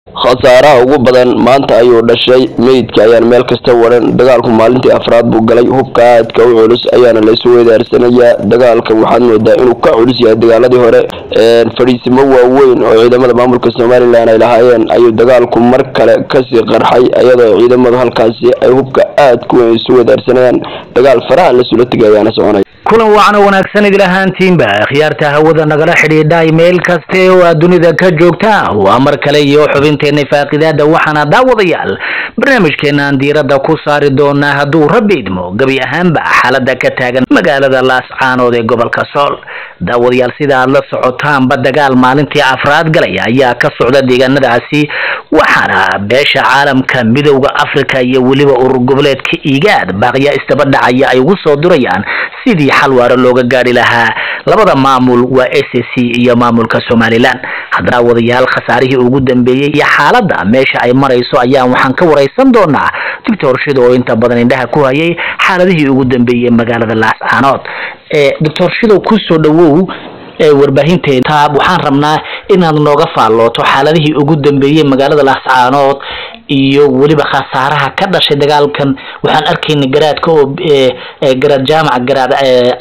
khasaaraha ugu badan maanta ayuu dhashay meydka ayaan meel kasta waran dagaalku maalintii afraad buu galay hubka aadka u culus ayaana la isu weydaarsanayaa dagaalkan waxaad moodaa inuu ka culus yahay dagaaladii hore fadhiisimo waaweyn oo ciidamada maamulka somalilan ay lahaayeen ayuu dagaalku mar kale kasii qarxay iyadoo ciidamadu halkaasi ay hubka aadka weyn isu wedaarsanayaan dagaal faraha lasula tegay ayaana soconay kulan wacan oo wanaagsan idil ahaantiinba khiyaarta hawada nagala xidhiidhay meel kaste oo aad dunida ka joogta waa mar kale iyo xubinteenna faaqidaada waxaana daawadayaal barnaamijkeenaan diiradda ku saari doonaa hadduu rabbi idmo gebi ahaanba xaalada ka taagan magaalada laascaanood ee gobolka sool daawadayaal sida aad la socotaanba dagaal maalintii afraad galaya ayaa ka socda deegaanadaasi waxaana beesha caalamka midowda africa iyo weliba urur goboleedka igaad baaqya istabadhacaya ay ugu soo durayaan sidii xal waaro looga gaari lahaa labada maamul waa s c iyo maamulka somalilan haddana wadayaal khasaarihii ugu dambeeyey iyo xaaladda meesha ay marayso ayaan waxaan ka wareysan doonaa doctor shido oo inta badan indhaha ku hayay xaaladihii ugu dambeeyey magaalada laascaanood doctor shidow kusoo dhawow warbaahinteeda waxaan rabnaa inaad nooga faallooto xaaladihii ugu dambeeyey magaalada laascaanood iyo weliba khasaaraha ka dhashay dagaalkan waxaan arkayna garaadka oo garaad jaamac garaad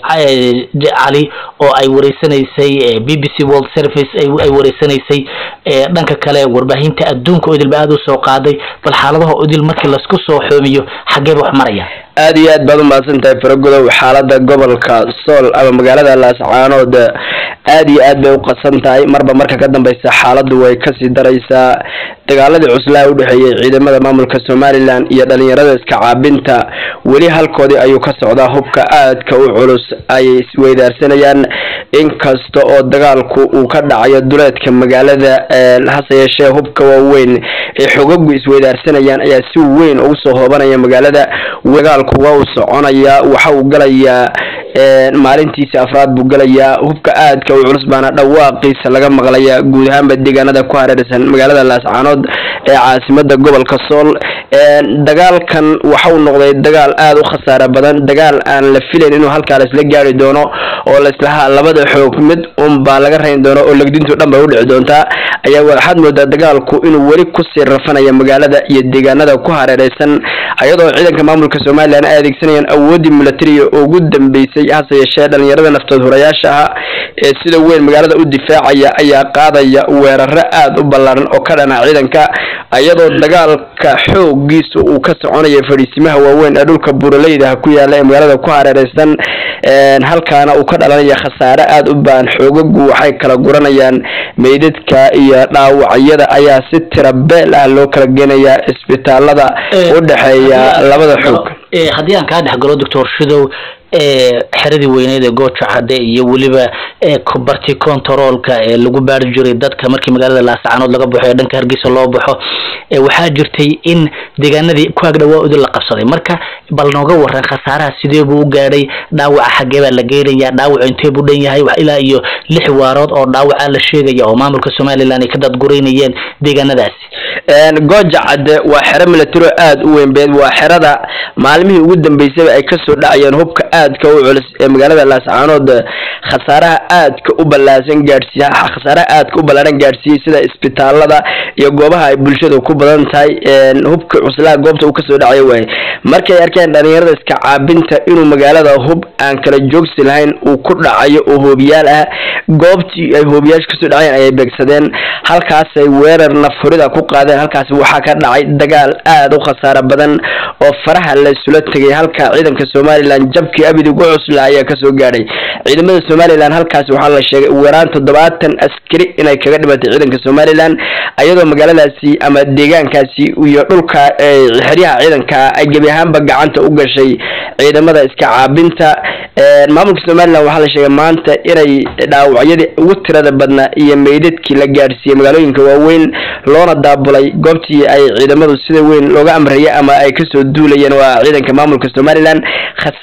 cali oo ay wareysanaysay b b c world service ay wareysanaysay dhanka kale warbaahinta adduunka oo idilba aada usoo qaaday bal xaaladaha idil markii lasku soo xoomiyo xageeba wax maraya aad iyo aad baad umahadsan tahay faragodow xaalada gobolka sool ama magaalada laascaanood aad iyo aad bay uqadsan tahay marba marka ka dambeysa xaaladu way kasii daraysaa dagaaladii cuslaa udhexeeyey ciidamada maamulka somalilan iyo dhalinyarada iska caabinta weli halkoodii ayuu ka socdaa hubka aadka u culus ayay isweydaarsanayaan inkasta oo dagaalku uu ka dhacayo duleedka magaalada hase yeeshee hubka waaweyn ee xogagu isweydaarsanayaan ayaa si weyn ugu soo hoobanaya magaalada dagaalku waa uu soconayaa waxa uu galayaa maalintiisi afraad buu galayaa hubka aadka u culus baana dhawaaqiisa laga maqlayaa guud ahaanba deegaanada ku hareersan magaalada laascaanood ee caasimada gobolka sool dagaalkan waxauu noqday dagaal aada u khasaare badan dagaal aan la filayn inuu halkaa laisla gaari doono oo laislahaa labada xoog mid un baa laga rayn doono oo legdintu dhan bay udhici doontaa ayaa waxaad moodaa dagaalku inuu weli kusii rafanaya magaalada iyo deegaanada ku hareereysan iyadoo ciidanka maamulka somalilan ay adeegsanayaan awoodii militariga ugu dambeysay hase yeeshee dhalinyarada naftood hurayaasha ah ee sida weyn magaalada u difaacaya ayaa qaadaya weeraro aada u ballaaran oo ka dhana ciidanka iyadoo dagaalka xoogiisa uu ka soconaya fadhiisimaha waaweyn ee dhulka buuraleyda ku yaala ee magaalada ku hareereysan halkaana uu ka dhalanaya khasaare aada u baan xoogagu waxay kala guranayaan meydadka iyo dhaawacyada ayaa si tira beel ah loo kala geenayaa isbitaalada udhexeeya labada xoog haddii aan kaa dhexgalo doctor shidow xeradii weyneed ee gooja cadde iyo weliba barti contaroolka ee lagu baari jiray dadka markii magaalada laascaanood laga baxo ee dhanka hargeysa loo baxo waxaa jirtay in deegaanadii ku agdhawaa udil la qabsaday marka bal nooga waran khasaaraha sidee buu u gaadhay dhaawaca xagee baa la geenaya dhaawacu intee buu dhan yahay ilaa iyo lix waarood oo dhaawaca la sheegaya oo maamulka somalilan ay ka dadgureynayeen deegaanadaasi gooja cadde waa xero milataro aada u weyn beed waa xerada maalmihii ugu dambeysaba ay kasoo dhacayeen hubka aadka u culus ee magaalada laascaanood khasaaraha aadka u ballaasan gaadhsiiy khasaaraha aadka u ballaaran gaadhsiiyey sida isbitaalada iyo goobaha ay bulshada ku badan tahay hubka cuslaa goobta uu kasoo dhacayo waaye markay arkeen dhalinyarada iska caabinta inuu magaalada hub aan kala joogsi lahayn uu ku dhacayo oo hoobiyaal ah goobtii ay hoobiyaasha kasoo dhaceen ayay beegsadeen halkaasay weerar nafhurida ku qaadeen halkaasi waxaa ka dhacay dagaal aada u khasaaro badan oo faraha la isula tegay halka ciidanka somalilan jabkii abid ugu cuslaa ayaa kasoo gaadhay ciidamada somalilan halkaasi waxaa la sheegay weeraan toddobaatan askari inay kaga dhimatay ciidanka somalilan iyadoo magaaladaasi ama deegaankaasi iyo dhulka xeryaha ciidanka ay gebi ahaanba gacanta u gashay ciidamada iska caabinta maamulka somalilan waxaa la sheegay maanta inay dhaawacyadii ugu tirada badnaa iyo meydadkii la gaadhsiiyey magaalooyinka waaweyn loona daabulay goobtii ay ciidamadu sida weyn looga amrayay ama ay kasoo duulayeen waa ciidanka maamulka somalilan khasaaro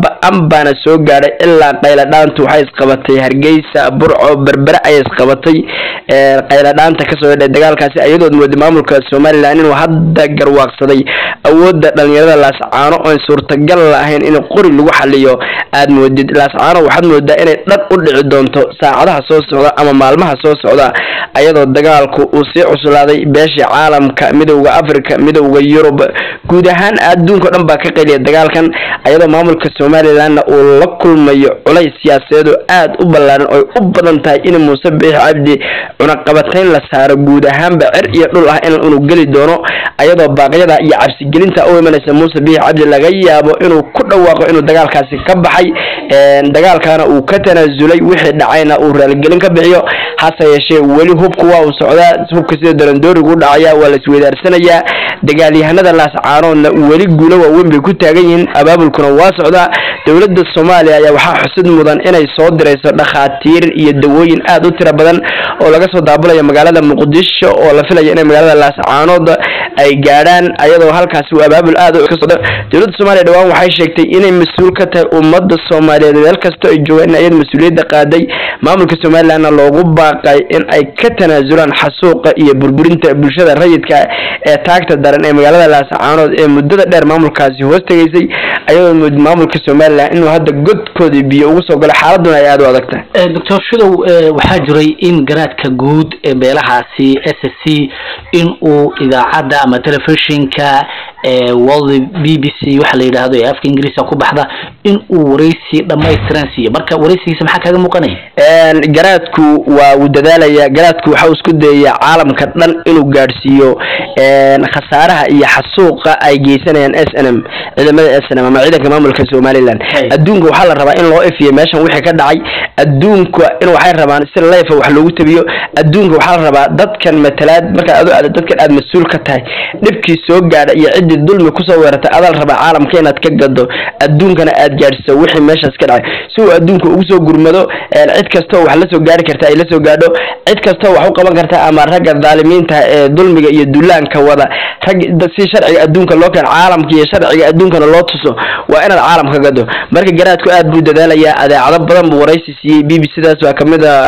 ba-an baana soo gaadhay ilaa qayladhaantu waxay isqabatay hargeysa burco berbere ayay isqabatay qayladhaanta kasoo hedhay dagaalkaasi iyadood mooday maamulka somalilan inuu hadda garwaaqsaday awoodda dhalinyarada laascaano oon suurtagal lahayn in qori lagu xaliyo aad moodid laascaano waxaad moodaa inay dhan u dhici doonto saacadaha soo socda ama maalmaha soo socda ayadoo dagaalku uu sii cuslaaday beeshii caalamka midowda africa midowda yurub guud ahaan adduunka o dhan baa ka qeliya dagaalkan ayadoo maamulka somalilanna uu la kulmayo culays siyaasadeed oo aad u ballaaran oy u badan tahay in muuse biix cabdi cunaqabatayn la saaro guud ahaanba cer iyo dhul ah in inuu geli doono ayadoo baaqyada iyo cabsigelinta u imanaysa muuse biix cabdi laga yaabo inuu ku dhawaaqo inuu dagaalkaasi ka baxay dagaalkaana uu ka tanaasulay wixii dhacayna uu raaligelin ka bixiyo hase yeeshee weli hubku waa uu socdaa hubka sida darandoorigu u dhacaya waa la isweydaarsanayaa dagaalyahanada laascaanoodna weli guulo waaweyn bay ku taagan yihiin abaabulkuna waa socdaa dowladda soomaaliya ayaa waxaa xusid mudan inay soo dirayso dhakhaatiir iyo dawooyin aad u tiro badan oo laga soo daabulaya magaalada muqdisho oo la filaya inay magaalada laascaanood ay gaadhaan ayadoo halkaasi uu abaabul aad u ka socdo dowladda soomaaliya dhawaan waxay sheegtay inay mas-uul ka tahay ummadda soomaaliyeed meel kasta ay joogaan in ayada mas-uuliyadda qaaday maamulka somalilandna loogu baaqay in ay ka tanaasulaan xasuuqa iyo burburinta bulshada rayidka ee taagta daran ee magaalada laascaanood ee muddada dheer maamulkaasi hoos tegaysay ayadoo maamulka somalilan inuu hadda godkoodii biyo ugu soo galo xaaladuna ay aada u adag tahay doctor shidow waxaa jiray in garaadka guud ee beelahaasi s s c in uu idaacadda ama telefishinka world b b c waxa la yidhaahdo ee afka ingiriiska ku baxda in uu wareysi dhamaystiran siiyo marka wareysigiisa maxaa kaaga muuqanaya garaadku waa uu dadaalaya garaadku waxa uu isku dayaya caalamka dhan inuu gaadhsiiyo khasaaraha iyo xasuuqa ay geysanayaan s n m ciidamada s n m ama ciidanka maamulka somaliland adduunka waxaa la rabaa in loo ifiyo meeshan wixii ka dhacay adduunka in waxay rabaan si leefa wax loogu tabiyo adduunka waxaa la rabaa dadkan matalaad markaad adu aad dadkan aad mas-uul ka tahay dhibkii soo gaadha iyo ciddii dulmi kusoo weerartay adaa la rabaa caalamka inaad ka gado adduunkana aad gaadhsiso wixii meeshaas ka dhacay si uu adduunka ugu soo gurmado cid kastoo wax la soo gaari karta ay la soo gaadho cid kastoo wax u qaban karta ama ragga dhaalimiinta ee dulmiga iyo dullaanka wada rag si sharciga adduunka loo keen caalamka iyo sharciga adduunkana loo tuso waa inaad caalamka gado marka garaadku aad buu dadaalayaa adeecado badan buu waraysi siiyey b b c daas waa kamid a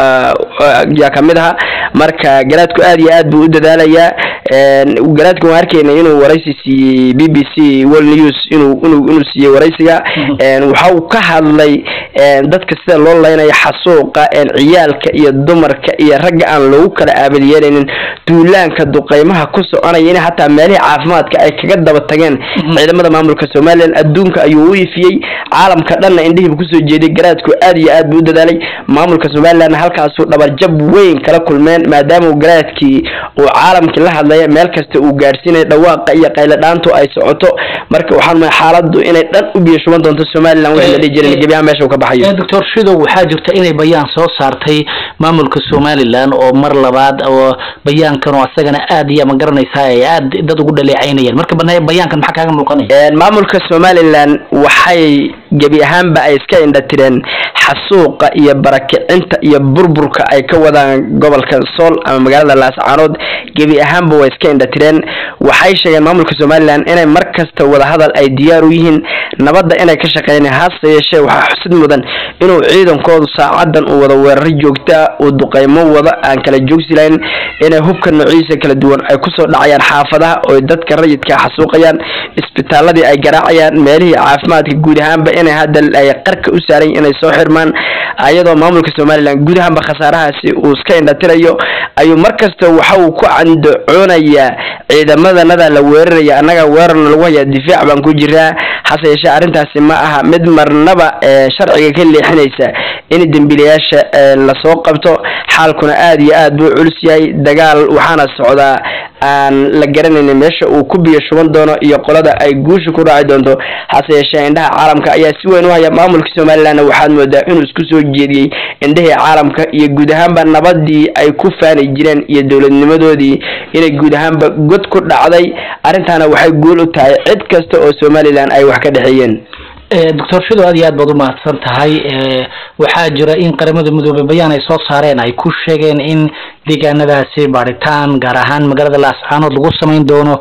yaa kamid aha marka garaadku aad iyo aad buu u dadaalayaa garaadka waan arkeyna inuu waraysi siiyey b b c world news inuu inuu inuu siiyey waraysiga waxa uu ka hadlay dadka sida loo leynayo xasuuqa ciyaalka iyo dumarka iyo ragga aan loogu kala aabad yeelaynin duulaanka duqeymaha ku soconaya in hataa meelihii caafimaadka ay kaga daba tageen ciidamada maamulka somalilan adduunka ayuu u ifiyey caalamka dhanna indhihiiba kusoo jeeday garaadku aad iyo aad buu u dadaalay maamulka somalilan halkaasuu dhabarjab weyn kala kulmeen maadaama garaadkii uu caalamkii la hadlaya meel kasta uu gaadhsiinaya dhawaaqa iyo qayladhaantu ay socoto marka waxaan maay xaaladdu inay dhan u biyo shuban doonto somalilan wixii la dhihi jiray gebiyaha meesha uu ka baxayo doctor shidow waxaa jirta inay bayaan soo saartay maamulka somalilan oo mar labaad oo bayaankan oo asagana aad iyo ma garanaysaa ay aad dad ugu dhaleecaynayaan marka bana bayaankan maxaa kaaga muuqanaya maamulka somalilan waxay gebi ahaanba ay iska indhatireen xasuuqa iyo barakicinta iyo burburka ay ka wadaan gobolka sool ama magaalada laascaanood gebi ahaanba way iska indhatireen waxay sheegeen maamulka somalilan inay mar kasta wadahadal ay diyaar u yihiin nabadda inay ka shaqeynayaan hase yeeshee waxaa xusid mudan inuu ciidankoodu saacadan uu wada weeraro joogtaa uu duqeymo wada aan kala joogsi lahayn inay hubka noociisa kala duwan ay kusoo dhacayaan xaafadaha oo dadka rayidka xasuuqayaan isbitaaladii ay garaacayaan meelihii caafimaadka guud ahaanba inay hadda ay qarka u saarayn inay soo xirmaan ayadoo maamulka somalilan guud ahaanba khasaarahaasi uu iska indhatirayo ayuu mar kasta waxa uu ku candacoonayaa ciidamadanada la weeraraya annaga weerarna lagu hayaa difaac baan ku jiraa hase yeeshee arrintaasi ma aha mid marnaba sharciga ka leexinaysa in dembiilayaasha lasoo qabto xaalkuna aad iyo aad buu culus yahay dagaal waxaana socdaa aan la garanaynin meesha uu ku biyo shuban doono iyo qolada ay guusha ku raaci doonto hase yeeshee indhaha caalamka ayaa si weyn u haya maamulka somalilanna waxaad moodaa inuu isku soo jeediyey indhihii caalamka iyo guud ahaanba nabadii ay ku faani jireen iyo dowladnimadoodii inay guud ahaanba god ku dhacday arrintaana waxay guul u tahay cid kasta oo somalilan ay wax ka dhexeeyeen doctor shido aad iyo aad baad u mahadsan tahay waxaa jira in qaramada midoobey bayaan ay soo saareen ay ku sheegeen in deegaanadaasi baaritaan gaar ahaan magaalada laascaanood lagu samayn doono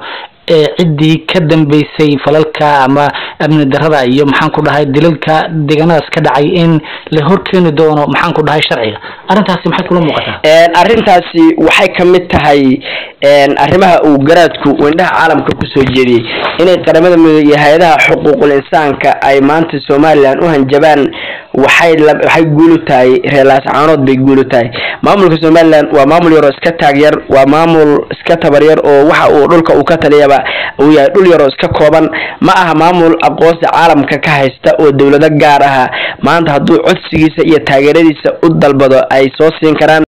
ee ciddii ka dambeysay falalka ama amni darada iyo maxaan ku dhahay dilalka deegaanadaas ka dhacay in la horkeeni doono maxaan ku dhahay sharciga arrintaasi maxay kula muuqataa arrintaasi waxay ka mid tahay arrimaha uu garaadku indhaha caalamka kusoo jeediyey inay qaramada midoobe iyo hay-adaha xuquuqul insaanka ay maanta somalilan u hanjabaan waxay waxay guulu tahay reer laascaanood bay guulu tahay maamulka somalilan waa maamul yaroo iska taagyar waa maamul iska tabaryar oo waxa uu dhulka uu ka taliyaba uu yahay dhul yaroo iska kooban ma aha maamul aqoonsi caalamka ka haysta oo dowlado gaar aha maanta hadduu codsigiisa iyo taageeradiisa u dalbado ay soo siin karaan